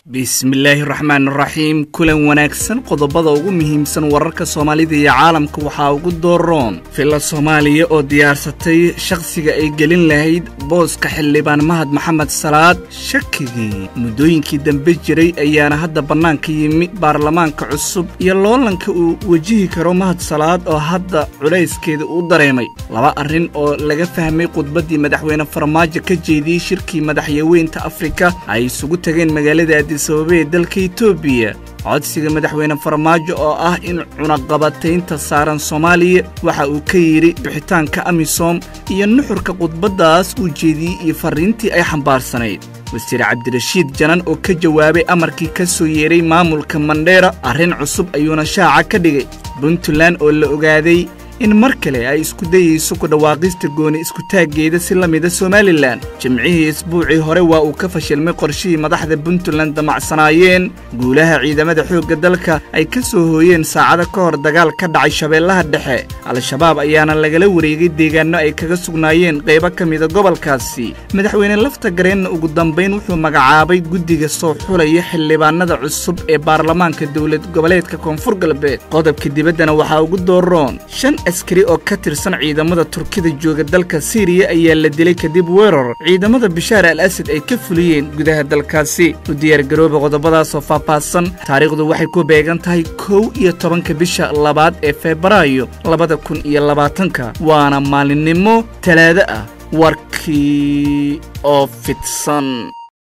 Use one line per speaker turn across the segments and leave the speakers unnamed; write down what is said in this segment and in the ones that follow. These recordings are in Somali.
bismillaahi raxmaan raxiim kulan wanaagsan qodobada ugu muhiimsan wararka soomaalida iyo caalamka waxaa ugu dooroon filla soomaaliya oo diyaarsatay shakhsiga ay gelin lahayd booska xildhibaan mahad maxamed salaad shakigii muddooyinkii dambe jiray ayaana hadda bannaanka yimi baarlamaanka cusub iyo loolanka uu wejihi karo mahad salaad oo hadda culayskeeda uu dareemay laba arrin oo laga fahmay khudbaddii madaxweyne farmaajo ka jeediyey shirkii madaxyaweynta afrika ay isugu tageen magaalada addisababa ee dalka etoobiya codsiga madaxweyne farmaajo oo ah in cunaqabataynta saaran soomaaliya waxa uu ka yidhi bixitaanka amisom iyo nuxurka khudbaddaas uu jeediyey iyo farriintii ay xambaarsanayd wasiir cabdirashiid janan oo ka jawaabay amarkii ka soo yeedhay maamulka mandheera arrin cusub ayuuna shaaca ka dhigay puntland oo la ogaaday in mar kale ay isku dayayso ku dhawaaqista gooni iskutaaggeeda si la mida somalilan jimcihii isbuucii hore waa uu ka fashilmay qorshihii madaxda puntland damacsanaayeen guulaha ciidamada xoogga dalka ay ka soo hooyeen saacado ka hor dagaal ka dhacay shabeellaha dhexe al-shabaab ayaana lagala wareegay deegaanno ay kaga sugnaayeen qaybo ka mida gobolkaasi madaxweyne lafta gareenna ugu dambayn wuxuu magacaabay guddiga soo xulaya xildhibaanada cusub ee baarlamaanka dowlad goboleedka koonfur galbeed qodobka dibaddana waxaa ugu dooroon askari oo ka tirsan ciidamada turkida jooga dalka siiriya ayaa la dilay kadib weerar ciidamada bishaar al asad ay ka fuliyeen gudaha dalkaasi u diyaargarooba qodobadaasoo faahfaahsan taariikhdu waxay ku beegan tahay kow iyo tobanka bisha labaad ee febraayo labada kun iyo labaatanka waana maalinimo talaado ah warkii oo fidsan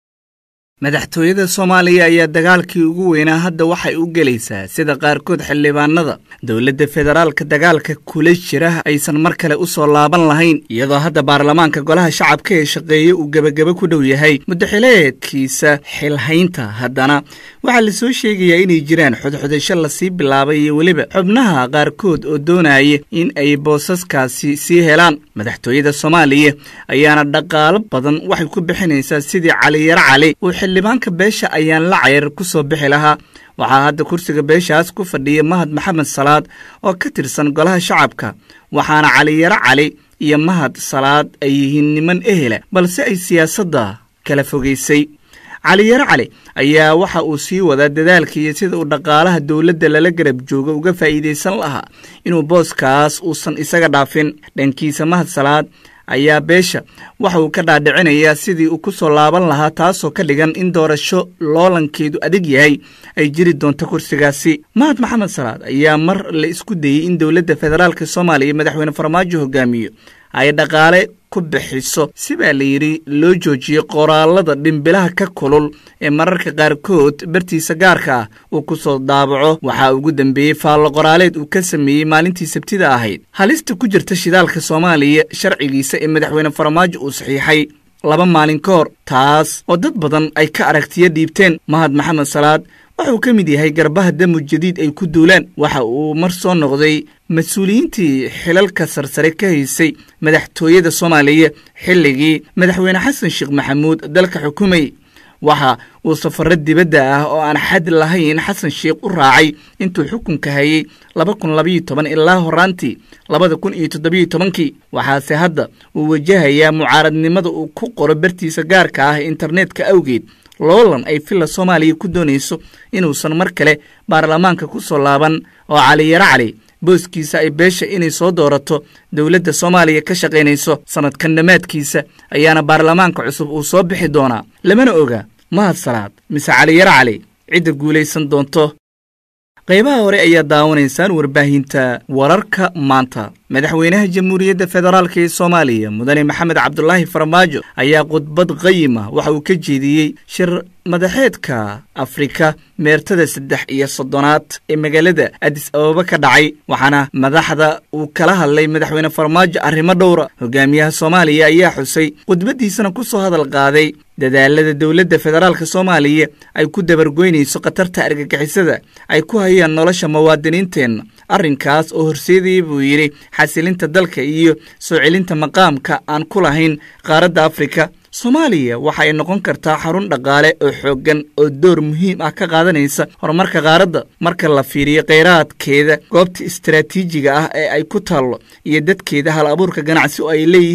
madaxtooyada soomaaliya ayaa dagaalkii ugu weynaa hadda waxay u gelaysaa sida qaarkood xildhibaanada dowladda federaalka dagaalka kula jira aysan mar kale u soo laaban lahayn iyadoo hadda baarlamaanka golaha shacabka ee shaqeeye uu gebageba ku dhow yahay muddaxileedkiisa xilhaynta haddana waxaa la soo sheegayaa inay jiraan xodxodasho lasii bilaabay iyo weliba xubnaha qaarkood oo doonaya in ay boosaskaasi sii helaan madaxtooyada soomaaliya ayaana dhaqaalo badan waxay ku bixinaysaa sidii caliyaro cali xildhibaanka beesha ayaan la cayar ku soo bixi lahaa waxaa hadda kursiga beeshaas ku fadhiya mahad maxamed salaad oo ka tirsan golaha shacabka waxaana caliyaro cali iyo mahad salaad ay yihiin niman ehela balse ay siyaasadda kala fogaysay caliyaro cali ayaa waxa uu sii wadaa dadaalka iyo sida uu dhaqaalaha dowladda lala garab joogo uga faa'iidaysan lahaa inuu booskaas uusan isaga dhaafin dhankiisa mahad salaad ayaa beesha waxa uu ka dhaadhicinayaa sidii uu ku soo laaban lahaa taasoo ka dhigan in doorasho loolankeedu adag yahay ay jiri doonto kursigaasi mahad maxamed salaad ayaa mar la isku dayey in dowladda federaalk soomaaliya madaxweyne farmaajo hogaamiyo ay dhaqaale ku bixiso si baa la yidhi loo joojiyey qoraalada dhimbilaha ka kulul ee mararka qaarkood bartiisa gaarka ah uu ku soo daabaco waxaa ugu dambeeyey faallo qoraaleed uu ka sameeyey maalintii sabtida ahayd halista ku jirta shidaalka soomaaliya sharcigiisa ee madaxweyne farmaajo uu saxiixay laba maalin ka hor taas oo dad badan ay ka aragtiyo dhiibteen mahad maxamed salaad wuxuu ka mid yahay garbaha damu jadiid ay ku duulaan waxa uu mar soo noqday mas-uuliyiintii xilalka sarsare ka haysay madaxtooyada soomaaliya xilligii madaxweyne xasan sheekh maxamuud dalka xukumayy waxa uu safarro dibadda ah oo aan xad lahayn xasan sheekh u raacay intuu xukunka hayey laba kun labayo toban ilaa horaantii labada kun iyo toddobiyo tobankii waxaase hadda uu wajahayaa mucaaradnimada uu ku qoro bartiisa gaarka ah internetka awgeed loolan ay filla soomaaliya ku doonayso inuusan mar kale baarlamaanka ku soo laaban oo caliyaro cali booskiisa ay beesha inay soo doorato dowladda soomaaliya ka shaqaynayso sannadkan dhammaadkiisa ayaana baarlamaanka cusub uu soo bixi doonaa lamana oga mahad salaad mise caliyaro cali cidda guulaysan doonto qaybaha hore ayaa daawanaysaan warbaahinta wararka maanta madaxweynaha jamhuuriyadda federaalk ee soomaaliya mudane maxamed cabdulaahi farmaajo ayaa khudbad qayima waxa uu ka jeediyey shir madaxeedka afrika meertada saddex iyo soddonaad ee magaalada adis ababa ka dhacay waxaana madaxda uu kala hadlay madaxweyne farmaajo arrimo dhowra hogaamiyaha soomaaliya ayaa xusay khudbaddiisana ku soo hadal qaaday dadaalada dowladda federaalk soomaaliya ay ku dabargoynayso khatarta argagixisada ay ku hayaan nolosha muwaadiniinteenna arrinkaas oo horseedaya buu yidhi xasilinta dalka iyo soo celinta maqaamka aan ku lahayn qaaradda afrika soomaaliya waxa ay noqon kartaa xarun dhaqaale oo xooggan oo door muhiim ah ka qaadanaysa horumarka qaaradda marka la fiiriyo kheyraadkeeda goobta istaraatiijiga ah ee ay ku taallo iyo dadkeeda hal abuurka ganacsi oo ay leeyihiin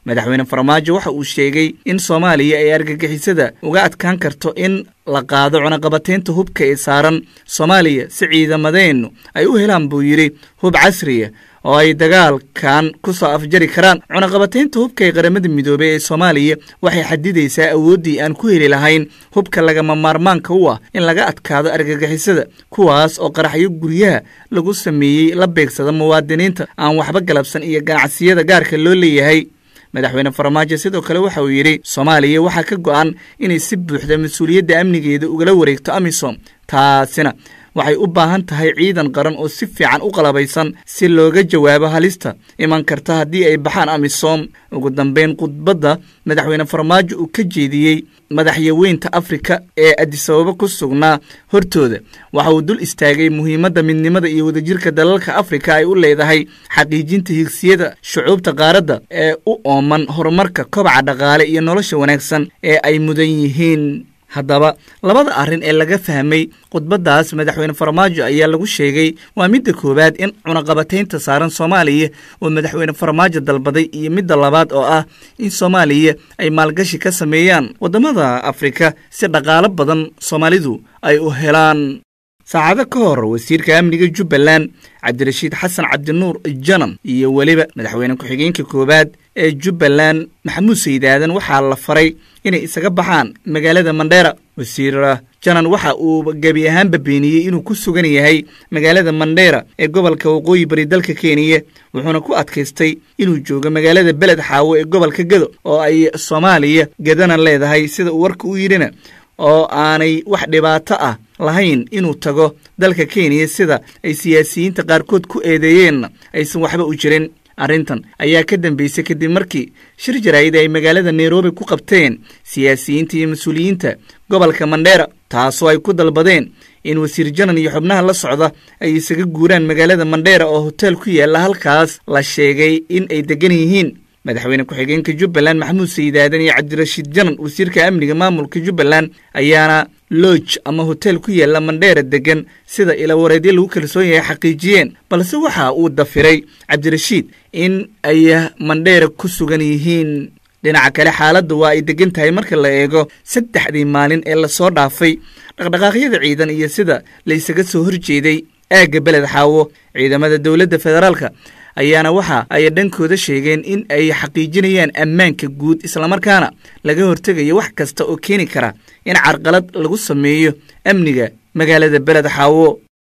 madaxweyne farmaajo waxa uu sheegay in soomaaliya ay argagixisada uga adkaan karto in la qaado cunaqabataynta hubka ee saaran soomaaliya si ciidamadeennu ay u helaan buu yidhi hub casriya oo ay dagaalkan ku soo afjari karaan cunaqabataynta hubka ee qaramada midoobey ee soomaaliya waxay xadidaysaa awooddii aan ku heli lahayn hubka lagama maarmaanka u ah in laga adkaado argagixisada kuwaas oo qaraxyo guryaha lagu sameeyey la beegsada muwaadiniinta aan waxba galabsan iyo ganacsiyada gaarka loo leeyahay madaxweyne farmaajo sidoo kale waxa uu yidhi soomaaliya waxaa ka go'an inay si buuxda mas-uuliyadda amnigeeda ugala wareegto amisom taasina waxay u baahan tahay ciidan qaran oo si fiican u qalabaysan si looga jawaabo halista iman karta haddii ay baxaan amisom ugu dambeyn khudbadda madaxweyne farmaajo uu ka jeediyey madaxyaweynta afrika ee adisababo ku sugnaa hortooda waxa uu dul istaagay muhiimadda midnimada iyo wadajirka dalalka afrika ay u leedahay xaqiijinta higsiyada shucuubta qaaradda ee u ooman horumarka kobaca dhaqaale iyo nolosha wanaagsan ee ay mudan yihiin haddaba labada arrin ee laga fahmay khudbaddaas madaxweyne farmaajo ayaa lagu sheegay waa midda koowaad in cunaqabataynta saaran soomaaliya oo madaxweyne farmaajo dalbaday iyo midda labaad oo ah in soomaaliya ay maalgashi ka sameeyaan waddamada afrika si dhaqaalo badan soomaalidu ay u helaan saacado ka hor wasiirka amniga jubbaland cabdirashiid xasan cabdinuur janan iyo weliba madaxweyne ku-xigeenka koowaad ee jubbaland maxamuud saydaadan waxaa la faray inay isaga baxaan magaalada mandheera wasiir janan waxa uu gebi ahaanba beeniyey inuu ku sugan yahay magaalada mandheera ee gobolka waqooyi bari dalka kenya wuxuuna ku adkaystay inuu joogo magaalada beled xaawo ee gobolka gedo oo ay soomaaliya gedana leedahay sida uu warka u yidhina oo aanay wax dhibaato ah lahayn inuu tago dalka kenya sida ay siyaasiyiinta qaarkood ku eedeeyeenna aysan waxba u jirin arrintan ayaa ka dambeysay kadib markii shir jaraa'id ay magaalada nairobi ku qabteen siyaasiyiinta iyo mas-uuliyiinta gobolka mandheera taasoo ay ku dalbadeen in wasiir janan iyo xubnaha la socda ay isaga guuraan magaalada mandheera oo hoteel ku yaalla halkaas la sheegay in ay degan yihiin madaxweyne ku-xigeenka jubbaland maxamuud saydaadan iyo cabdirashiid janan wasiirka amniga maamulka jubbaland ayaana lodj ama hotel ku yaalla mandheera degan sida ilawareedyo lagu kalsoon yahay xaqiijiyeen balse waxa uu dafiray cabdirashiid in ay mandheera ku sugan yihiin dhinaca kale xaaladda waa ay degan tahay marka la eego saddexdii maalin ee lasoo dhaafay dhaqdhaqaaqyada ciidan iyo sida la ysaga soo horjeeday aagga beled xaawo ciidamada dowladda federaalka ayaana waxa ay dhankooda sheegeen in ay xaqiijinayaan ammaanka guud islamarkaana laga hortegayo wax kasta oo keeni kara in carqalad lagu sameeyo amniga magaalada beled xaawo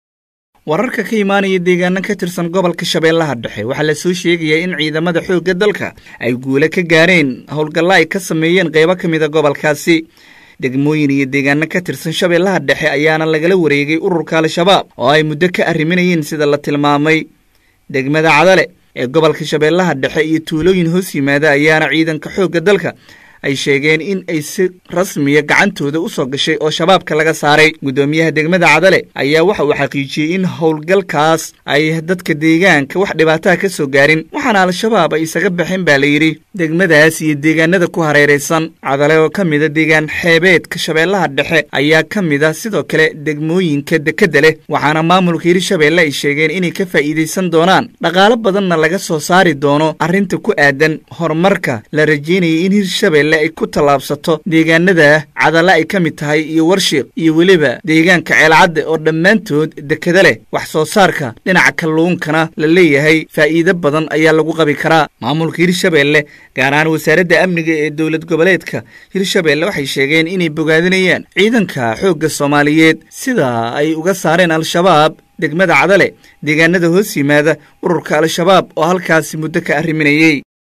wararka ka imaanaya deegaano ka tirsan gobolka shabeellaha dhexe waxaa la soo sheegayaa in ciidamada xoogga dalka ay guule ka gaareen howlgalla ay ka sameeyeen qaybo ka mida gobolkaasi degmooyin iyo deegaano ka tirsan shabeellaha dhexe ayaana lagala wareegay ururka al-shabaab oo ay muddo ka arriminayeen sida la tilmaamay degmada cadale ee gobolka shabeellaha dhexe iyo tuulooyin hoos yimaada ayaana ciidanka xoogga dalka ay sheegeen in ay si rasmiya gacantooda u soo gashay oo shabaabka laga saaray guddoomiyaha degmada cadale ayaa waxa uu xaqiijiyey in howlgalkaas ay dadka deegaanka wax dhibaataha ka soo gaarin waxaana al-shabaab ay isaga baxeen baa la yidhi degmadaas iyo deegaanada ku hareeraysan cadale oo ka mida deegaan xeebeedka shabeellaha dhexe ayaa ka mid a sidoo kale degmooyinka dekedda leh waxaana maamulka hirshabeelle ay sheegeen inay ka faa'iidaysan doonaan dhaqaalo badanna laga soo saari doono arrinta ku aadan horumarka la rajeynayay in hirshabelle ay ku tallaabsato deegaanada cadale ay ka mid tahay iyo warshiiq iyo weliba deegaanka ceelcadde oo dhammaantood dekeda leh wax soo saarka dhinaca kalluunkana la leeyahay faa'iido badan ayaa lagu qabi karaa maamulka hirshabeelle gaar ahaan wasaaradda amniga ee dowlad goboleedka hirshabeelle waxay sheegeen inay bogaadinayaan ciidanka xoogga soomaaliyeed sida ay uga saareen al-shabaab degmada cadale deegaanada hoos yimaada ururka al-shabaab oo halkaasi muddo ka arriminayey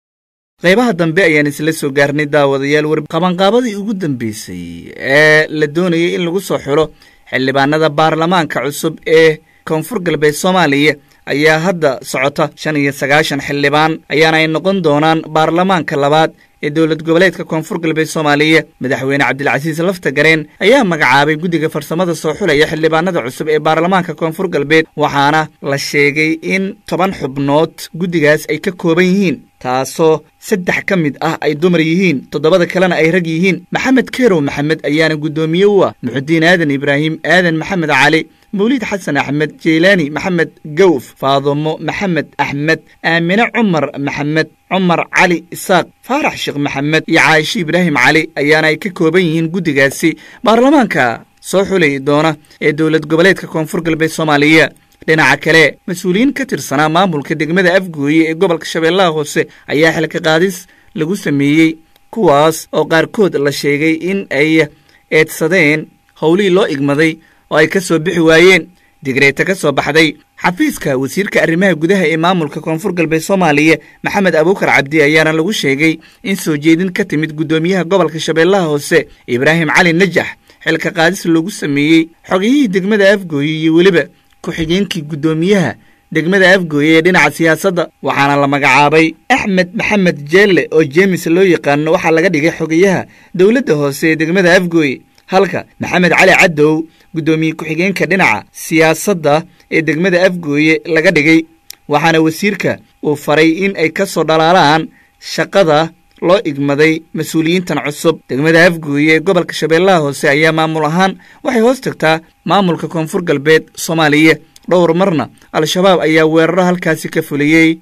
qaybaha dambe ayaan isla soo gaarnay daawadayaal war qabanqaabadii ugu dambeysay ee la doonayay in lagu soo xulo xildhibaanada baarlamaanka cusub ee koonfur galbeed soomaaliya ayaa hadda socota shan iyo sagaashan xildhibaan ayaana ay noqon doonaan baarlamaanka labaad ee dowlad goboleedka koonfur galbeed soomaaliya madaxweyne cabdilcasiis lafta gareen ayaa magacaabay guddiga farsamada soo xulaya xildhibaanada cusub ee baarlamaanka koonfur galbeed waxaana la sheegay in toban xubnood guddigaas ay ka kooban yihiin taasoo saddex ka mid ah ay dumar yihiin toddobada kalena ay rag yihiin maxamed keerow maxamed ayaana guddoomiye u ah muxudiin aadan ibraahim aadan maxamed cali mawliid xasan axmed jeylaani maxamed gawf faadumo maxamed axmed aamine cumar maxamed cumar cali isaaq faarax sheekh maxamed iyo caaisho ibraahim cali ayaana ay ka kooban yihiin guddigaasi baarlamaanka soo xulay doona ee dowlad goboleedka koonfur galbeed soomaaliya dhinaca kale mas-uuliyiin ka tirsanaa maamulka degmada afgooye ee gobolka shabeellaha hoose ayaa xilka qaadis lagu sameeyey kuwaas oo qaarkood la sheegay in ay eedsadeen howlihii loo igmaday oo ay ka soo bixi waayeen digreeta ka soo baxday xafiiska wasiirka arrimaha gudaha ee maamulka koonfur galbeed soomaaliya maxamed abuukar cabdi ayaana lagu sheegay in soo jeedin ka timid guddoomiyaha gobolka shabeellaha hoose ibraahim cali najax xilka qaadis loogu sameeyey xogiyihii degmada afgooye iyo weliba ku-xigeenkii guddoomiyaha degmada afgooye ee dhinaca siyaasadda waxaana la magacaabay axmed maxamed jeelle oo jeemis loo yaqaano waxaa laga dhigay xogayaha dowladda hoose ee degmada afgooye halka maxamed cali cadow guddoomiye ku-xigeenka dhinaca siyaasadda ee degmada afgooye laga dhigay waxaana wasiirka uu faray in ay ka soo dhalaalaan shaqada loo igmaday mas-uuliyiintan cusub degmada afgooye ee gobolka shabeellaha hoose ayaa maamul ahaan waxay hoos tagtaa maamulka koonfur galbeed soomaaliya dhowr marna al-shabaab ayaa weeraro halkaasi ka fuliyey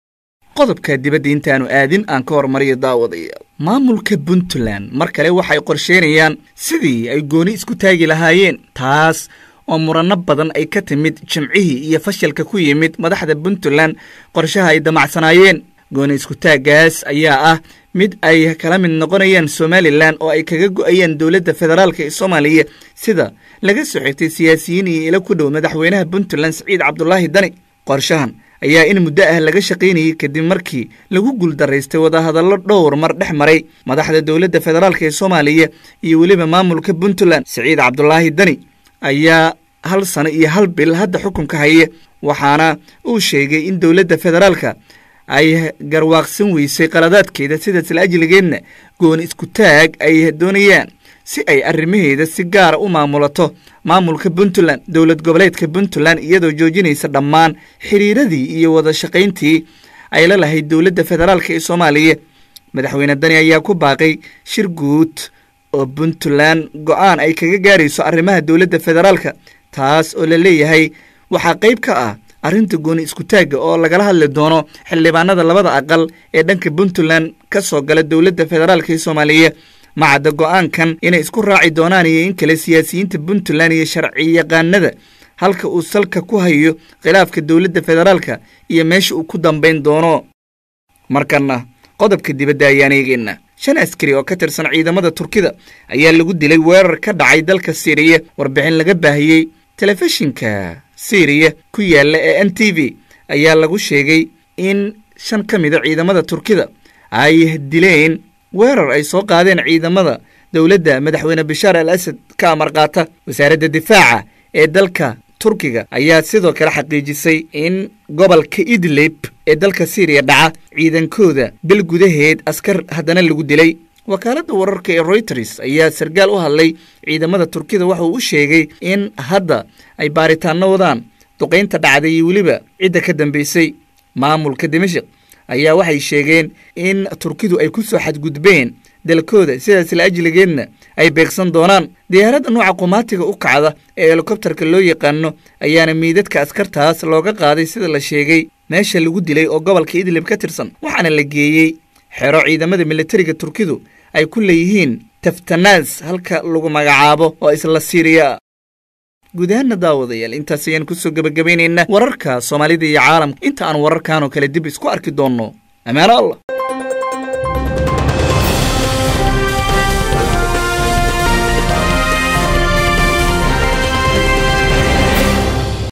qodobka dibadda intaanu aadin aan ka hormariyo daawadayaal maamulka puntland mar kale waxay qorsheynayaan sidii ay gooni isku taagi lahaayeen taas oo muranno badan ay ka timid jimcihii iyo fashalka ku yimid madaxda puntland qorshaha ay damacsanaayeen gooni iskutaaggaas ayaa ah mid ay kala mid noqonayaan somalilan oo ay kaga go'ayaan dowladda federaalk ee soomaaliya sida laga soo xigtay siyaasiyiin iyo ilo ku dhow madaxweynaha puntland siciid cabdulaahi dani qorshahan ayaa in muddo ah laga shaqaynayey kadib markii lagu guuldaraystay wadahadallo dhowr mar dhex maray madaxda dowladda federaalk ee soomaaliya iyo weliba maamulka puntland siciid cabdulaahi dani ayaa hal sano iyo hal bil hadda xukunka haya waxaana uu sheegay in dowladda federaalka ay garwaaqsan weysay qaladaadkeeda sidaas la ajligeedna gooni isku taag ay doonayaan si ay arrimaheeda si gaara u maamulato maamulka puntland dowlad goboleedka puntland iyadoo joojinaysa dhammaan xiriiradii iyo wada shaqayntii ay la lahayd dowladda federaalk ee soomaaliya madaxweyne dani ayaa ku baaqay shir guud oo puntland go-aan ay kaga gaarayso arrimaha dowladda federaalka taas oo la leeyahay waxaa qayb ka ah arrinta gooni iskutaagga oo lagala hadli doono xildhibaanada labada aqal ee dhanka puntland ka soo gala dowladda federaalk ee soomaaliya macadda go-aankan inay isku raaci doonaan iyo in kale siyaasiyiinta puntland iyo sharci yaqaanada halka uu salka ku hayo khilaafka dowladda federaalka iyo meesha uu ku dambayn doono markanna qodobka dibadda ayaan eegeyna shan askari oo ka tirsan ciidamada turkida ayaa lagu dilay weerar ka dhacay dalka siiriya warbixin laga baahiyey telefishinka syriya ku yaalla ee n t v ayaa lagu sheegay in shan ka mida ciidamada turkida ay dileen weerar ay soo qaadeen ciidamada dowladda madaxweyne bashaar al asad ka amar qaata wasaaradda difaaca ee dalka turkiga ayaa sidoo kale xaqiijisay in gobolka idlib ee dalka syriya dhaca ciidankooda bil gudaheed askar haddana lagu dilay wakaaladda wararka ee royters ayaa sarkaal u hadlay ciidamada turkida waxa uu u sheegay in hadda ay baaritaanno wadaan duqaynta dhacday iyo weliba cidda ka dambaysay maamulka dimashik ayaa waxay sheegeen in turkidu ay ku soo xadgudbeen dalkooda sidaas la ajligeedna ay beegsan doonaan diyaaradda nooca qumaatiga u kacda ee helikobtarka loo yaqaano ayaana miidadka askartaas looga qaaday sida la sheegay meesha lagu dilay oo gobolka idlib ka tirsan waxaana la geeyey xero ciidamada militariga turkidu ay ku leeyihiin taftanaas halka lagu magacaabo oo isla siiriya guud ahaanna daawadayaal intaas ayaan kusoo gebagabaynaynaa wararka soomaalida iyo caalamka inta aan wararkan oo kale dib isku arki doonno amaano allah